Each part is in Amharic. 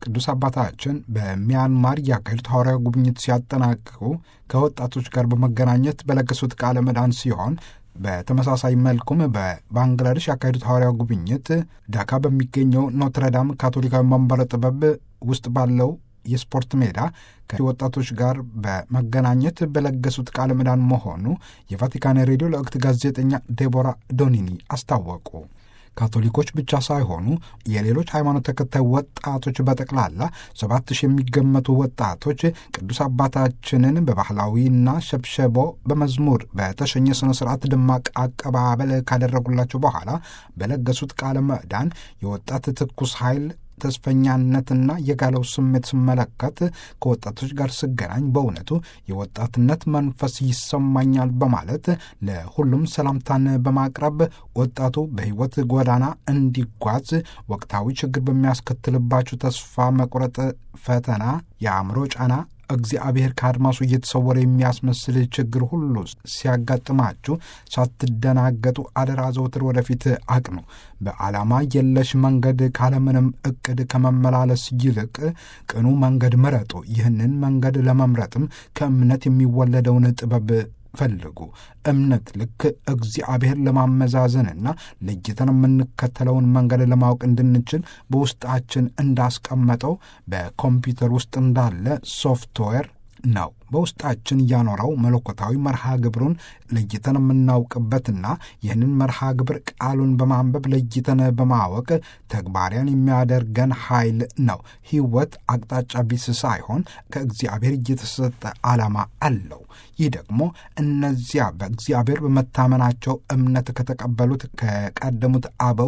ቅዱስ አባታችን በሚያንማር ያካሄዱት ሐዋርያዊ ጉብኝት ሲያጠናቅቁ ከወጣቶች ጋር በመገናኘት በለገሱት ቃለ ምዕዳን ሲሆን በተመሳሳይ መልኩም በባንግላዴሽ ያካሄዱት ሐዋርያዊ ጉብኝት ዳካ በሚገኘው ኖትረዳም ካቶሊካዊ መንበረ ጥበብ ውስጥ ባለው የስፖርት ሜዳ ከወጣቶች ጋር በመገናኘት በለገሱት ቃለ ምዕዳን መሆኑ የቫቲካን ሬዲዮ ለወቅት ጋዜጠኛ ዴቦራ ዶኒኒ አስታወቁ። ካቶሊኮች ብቻ ሳይሆኑ የሌሎች ሃይማኖት ተከታይ ወጣቶች በጠቅላላ ሰባት ሺህ የሚገመቱ ወጣቶች ቅዱስ አባታችንን በባህላዊና ሸብሸቦ በመዝሙር በተሸኘ ስነ ስርዓት ደማቅ አቀባበል ካደረጉላቸው በኋላ በለገሱት ቃለ ምዕዳን የወጣት ትኩስ ኃይል ተስፈኛነትና የጋለው ስሜት ስመለከት ከወጣቶች ጋር ስገናኝ በእውነቱ የወጣትነት መንፈስ ይሰማኛል በማለት ለሁሉም ሰላምታን በማቅረብ ወጣቱ በሕይወት ጎዳና እንዲጓዝ ወቅታዊ ችግር በሚያስከትልባቸው ተስፋ መቁረጥ፣ ፈተና፣ የአእምሮ ጫና እግዚአብሔር ከአድማሱ እየተሰወረ የሚያስመስል ችግር ሁሉ ሲያጋጥማችሁ ሳትደናገጡ አደራ ዘውትር ወደፊት አቅኑ። በዓላማ የለሽ መንገድ ካለምንም እቅድ ከመመላለስ ይልቅ ቅኑ መንገድ ምረጡ። ይህንን መንገድ ለመምረጥም ከእምነት የሚወለደውን ጥበብ ፈልጉ። እምነት ልክ እግዚአብሔር ለማመዛዘንና ለይተን የምንከተለውን መንገድ ለማወቅ እንድንችል በውስጣችን እንዳስቀመጠው በኮምፒውተር ውስጥ እንዳለ ሶፍትዌር ነው። በውስጣችን እያኖረው መለኮታዊ መርሃ ግብሩን ለይተን የምናውቅበትና ይህንን መርሃ ግብር ቃሉን በማንበብ ለይተን በማወቅ ተግባሪያን የሚያደርገን ኃይል ነው። ሕይወት አቅጣጫ ቢስ ሳይሆን ከእግዚአብሔር እየተሰጠ ዓላማ አለው። ይህ ደግሞ እነዚያ በእግዚአብሔር በመታመናቸው እምነት ከተቀበሉት ከቀደሙት አበው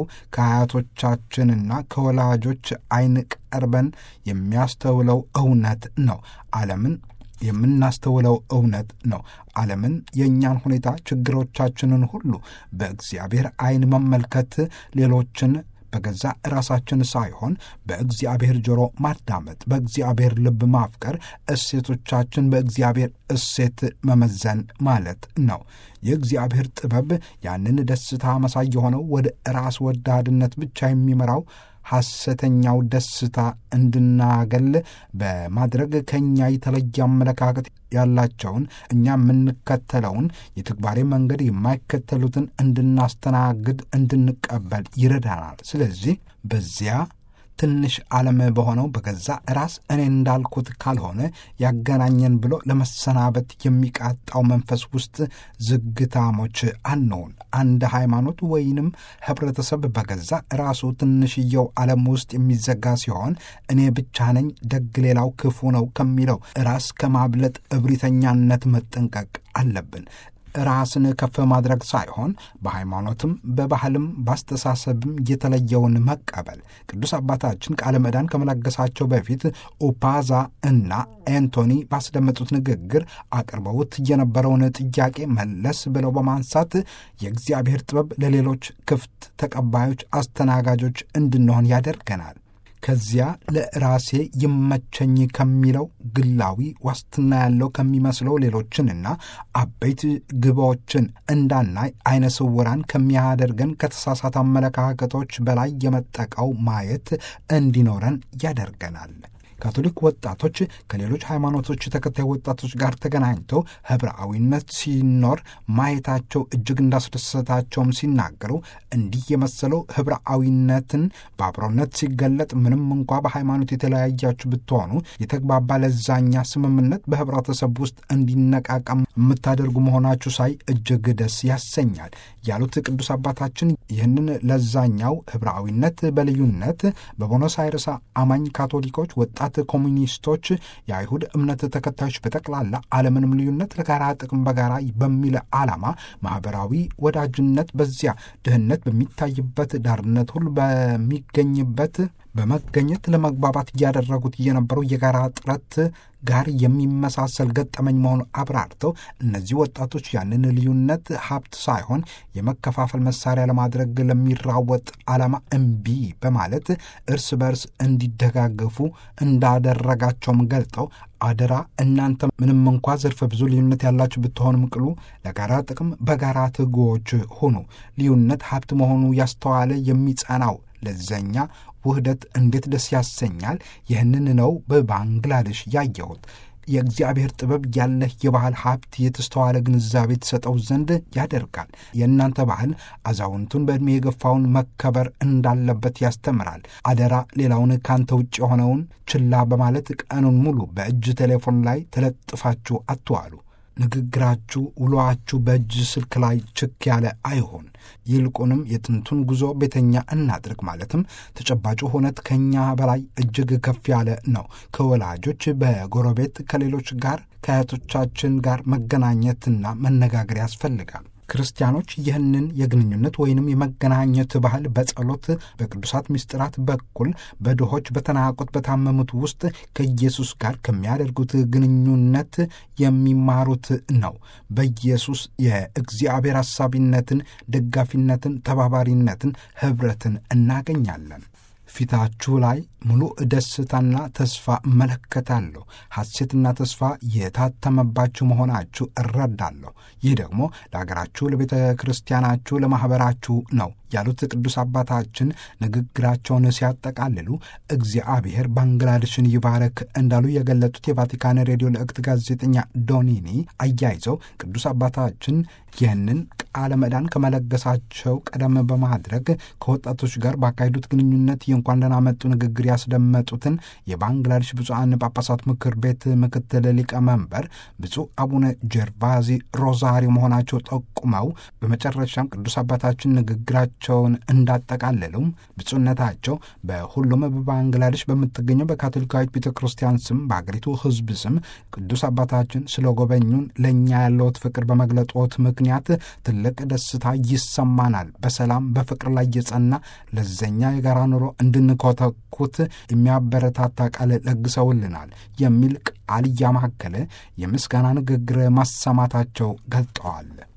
ከአያቶቻችንና ከወላጆች ዓይን ቀርበን የሚያስተውለው እውነት ነው። ዓለምን የምናስተውለው እውነት ነው። ዓለምን፣ የእኛን ሁኔታ፣ ችግሮቻችንን ሁሉ በእግዚአብሔር ዓይን መመልከት ሌሎችን በገዛ ራሳችን ሳይሆን በእግዚአብሔር ጆሮ ማዳመጥ፣ በእግዚአብሔር ልብ ማፍቀር፣ እሴቶቻችን በእግዚአብሔር እሴት መመዘን ማለት ነው። የእግዚአብሔር ጥበብ ያንን ደስታ መሳይ የሆነው ወደ ራስ ወዳድነት ብቻ የሚመራው ሐሰተኛው ደስታ እንድናገል በማድረግ ከእኛ የተለየ አመለካከት ያላቸውን እኛ የምንከተለውን የተግባሬ መንገድ የማይከተሉትን እንድናስተናግድ እንድንቀበል ይረዳናል። ስለዚህ በዚያ ትንሽ ዓለም በሆነው በገዛ ራስ እኔ እንዳልኩት ካልሆነ ያገናኘን ብሎ ለመሰናበት የሚቃጣው መንፈስ ውስጥ ዝግታሞች አንሆን። አንድ ሃይማኖት ወይንም ህብረተሰብ በገዛ ራሱ ትንሽየው ዓለም ውስጥ የሚዘጋ ሲሆን እኔ ብቻ ነኝ ደግ፣ ሌላው ክፉ ነው ከሚለው ራስ ከማብለጥ እብሪተኛነት መጠንቀቅ አለብን። ራስን ከፍ ማድረግ ሳይሆን በሃይማኖትም በባህልም በአስተሳሰብም የተለየውን መቀበል። ቅዱስ አባታችን ቃለ ምዕዳን ከመለገሳቸው በፊት ኡፓዛ እና ኤንቶኒ ባስደመጡት ንግግር አቅርበውት የነበረውን ጥያቄ መለስ ብለው በማንሳት የእግዚአብሔር ጥበብ ለሌሎች ክፍት ተቀባዮች፣ አስተናጋጆች እንድንሆን ያደርገናል። ከዚያ ለራሴ ይመቸኝ ከሚለው ግላዊ ዋስትና ያለው ከሚመስለው ሌሎችንና አበይት ግቦችን እንዳናይ አይነ ስውራን ከሚያደርገን ከተሳሳተ አመለካከቶች በላይ የመጠቀው ማየት እንዲኖረን ያደርገናል። ካቶሊክ ወጣቶች ከሌሎች ሃይማኖቶች ተከታይ ወጣቶች ጋር ተገናኝተው ህብረአዊነት ሲኖር ማየታቸው እጅግ እንዳስደሰታቸውም ሲናገሩ እንዲህ የመሰለው ህብረአዊነትን በአብሮነት ሲገለጥ ምንም እንኳ በሃይማኖት የተለያያችሁ ብትሆኑ የተግባባ ለዛኛ ስምምነት በህብረተሰብ ውስጥ እንዲነቃቃም የምታደርጉ መሆናችሁ ሳይ እጅግ ደስ ያሰኛል ያሉት ቅዱስ አባታችን ይህንን ለዛኛው ህብረአዊነት በልዩነት በቦኖስ አይርስ አማኝ ካቶሊኮች ወጣት ኮሚኒስቶች፣ የአይሁድ እምነት ተከታዮች በጠቅላላ አለምንም ልዩነት ለጋራ ጥቅም በጋራ በሚል ዓላማ ማህበራዊ ወዳጅነት በዚያ ድህነት በሚታይበት ዳርነት ሁሉ በሚገኝበት በመገኘት ለመግባባት እያደረጉት የነበረው የጋራ ጥረት ጋር የሚመሳሰል ገጠመኝ መሆኑ አብራርተው እነዚህ ወጣቶች ያንን ልዩነት ሀብት ሳይሆን የመከፋፈል መሳሪያ ለማድረግ ለሚራወጥ ዓላማ እምቢ በማለት እርስ በርስ እንዲደጋገፉ እንዳደረጋቸውም ገልጠው አደራ እናንተ ምንም እንኳ ዘርፈ ብዙ ልዩነት ያላችሁ ብትሆንም ቅሉ ለጋራ ጥቅም በጋራ ትጉዎች ሁኑ። ልዩነት ሀብት መሆኑ ያስተዋለ የሚጸናው ለዘኛ ውህደት እንዴት ደስ ያሰኛል! ይህንን ነው በባንግላዴሽ ያየሁት። የእግዚአብሔር ጥበብ ያለህ የባህል ሀብት የተስተዋለ ግንዛቤ ተሰጠው ዘንድ ያደርጋል። የእናንተ ባህል አዛውንቱን በዕድሜ የገፋውን መከበር እንዳለበት ያስተምራል። አደራ ሌላውን ካንተ ውጭ የሆነውን ችላ በማለት ቀኑን ሙሉ በእጅ ቴሌፎን ላይ ተለጥፋችሁ አትዋሉ። ንግግራችሁ፣ ውሎአችሁ በእጅ ስልክ ላይ ችክ ያለ አይሆን። ይልቁንም የጥንቱን ጉዞ ቤተኛ እናድርግ። ማለትም ተጨባጩ ሁነት ከኛ በላይ እጅግ ከፍ ያለ ነው። ከወላጆች፣ በጎረቤት፣ ከሌሎች ጋር ከአያቶቻችን ጋር መገናኘትና መነጋገር ያስፈልጋል። ክርስቲያኖች ይህንን የግንኙነት ወይንም የመገናኘት ባህል በጸሎት በቅዱሳት ምስጢራት በኩል በድሆች፣ በተናቁት፣ በታመሙት ውስጥ ከኢየሱስ ጋር ከሚያደርጉት ግንኙነት የሚማሩት ነው። በኢየሱስ የእግዚአብሔር አሳቢነትን፣ ደጋፊነትን፣ ተባባሪነትን፣ ኅብረትን እናገኛለን። ፊታችሁ ላይ ሙሉ ደስታና ተስፋ እመለከታለሁ። ሐሴትና ተስፋ የታተመባችሁ መሆናችሁ እረዳለሁ። ይህ ደግሞ ለአገራችሁ፣ ለቤተ ክርስቲያናችሁ፣ ለማኅበራችሁ ነው ያሉት ቅዱስ አባታችን ንግግራቸውን ሲያጠቃልሉ እግዚአብሔር ባንግላዴሽን ይባረክ እንዳሉ የገለጡት የቫቲካን ሬዲዮ ልዕክት ጋዜጠኛ ዶኒኒ አያይዘው ቅዱስ አባታችን ይህንን ቃለ ምዕዳን ከመለገሳቸው ቀደም በማድረግ ከወጣቶች ጋር ባካሄዱት ግንኙነት የእንኳን ደህና መጡ ንግግር ያስደመጡትን የባንግላዴሽ ብፁዓን ጳጳሳት ምክር ቤት ምክትል ሊቀመንበር ብፁዕ አቡነ ጀርቫዚ ሮዛሪ መሆናቸው ጠቁመው በመጨረሻም ቅዱስ አባታችን ንግግራቸውን እንዳጠቃለሉም ብፁዕነታቸው በሁሉም በባንግላዴሽ በምትገኘው በካቶሊካዊት ቤተ ክርስቲያን ስም በአገሪቱ ሕዝብ ስም ቅዱስ አባታችን ስለጎበኙን ለእኛ ያለዎት ፍቅር በመግለጦት ምክንያት ትልቅ ደስታ ይሰማናል። በሰላም በፍቅር ላይ የጸና ለዘኛ የጋራ ኑሮ እንድንኮተኩት የሚያበረታታ ቃል ለግሰውልናል የሚል ቃል እያማከለ የምስጋና ንግግር ማሰማታቸው ገልጠዋል።